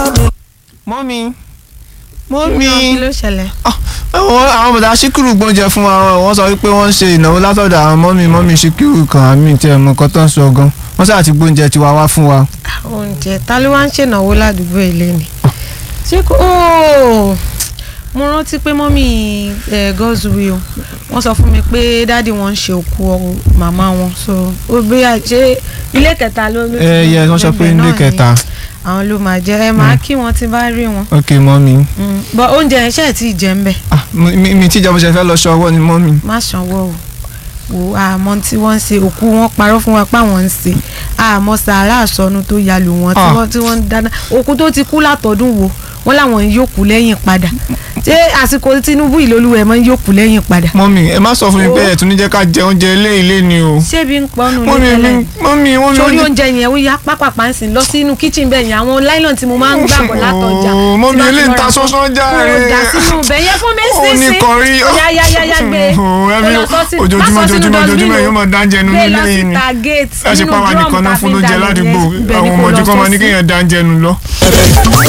mọ́mí kí mọ́mí ló- kí ló ṣẹlẹ̀. àwọn àwọn bàtà síkírù gbóúnjẹ fún wa wọ́n sọ wípé wọ́n ń ṣe ìnáwó látọ̀dọ̀ àwọn mọ́mí mọ́mí síkírù kan àmì tí ẹ̀ mọ nǹkan tó ń sọ gan wọ́n sáà ti gbóúnjẹ tiwa wá fún wa. oúnjẹ ta ló wá ń ṣènáwó ládùúgbò ilé ni. ṣé kò óò mo rántí pé mọ́mí ẹ̀ gọ́ọ̀zùwì o wọ́n sọ fún mi pé dáàdi wọn ń ṣe òkú ọ- màmá wọn so ó bí a ṣe ilé kẹta ló ló ti ẹ yẹ wọ́n sọ pé ibẹ̀ ilé náà ni kẹta àwọn ló máa jẹ ẹ máa kí wọn tí bá rí wọn. ok mọ́mí Mm, but oúnjẹ yẹn ṣe é tí ì jẹ ń bẹ̀ ah mi mi- mi tíjà mo ṣe fẹ́ lọ ṣọwọ́ ni mọ́mí. má sanwó o wò àmọ́ tí wọ́n ń ṣe òkú wọn parọ́ fún wa páwọn ń ṣe àmọ́ sàárà àsọnù tó ya lù wọ́n tí Ah. wọ́n tí wọ́n ń dáná òkú tó ti kú látọ̀dún wo wọ́n láwọn ń yókù lẹ́yìn padà ṣé àsìkò Tinubu ìlólúwẹ̀ máa ń yókù lẹ́yìn padà. mọ́mí ẹ má sọ fún mi pé ẹ̀ tún ní jẹ́ ká jẹ oúnjẹ ilé ilé ni o. ṣé bí ń pọnú ní mọ́mí tẹ́lẹ̀ mi mọ́mí mọ́mí sórí oúnjẹ- oúnjẹ yẹn ó yá pápápá ń sìn lọ sínú kíchìn bẹ́ẹ̀ yẹn àwọn láìlọ́n tí mo máa ń gbàgbọ́ látọjà Oh, mọ́mí tí bá ti eléyìí lọ ta ra fún- sọ́sọ́ já kúrò ẹ. dà sínú ibẹ̀ yẹn fún mi Ó ní sísìn kọrí. yá yá yá yá gbé Oh, ẹbí Ó lọ sọ sí- ojoojúmọ́ má sọ sínú ojoojúmọ́ dustbin ojoojúmọ́ o. yóò máa dáńjẹ nínú gbé ilé lọ yìí ni. síta gate ẹ ṣe nínú pàwọn drum nìkan náà tá fi fún ń lóúnjẹ dalẹ̀ ládùúgbò yẹn, ibẹ̀ ni àwọn kò ọmọ lọ ojú kan sọ máa ní sí. kéèyàn dáńjẹ nù lọ.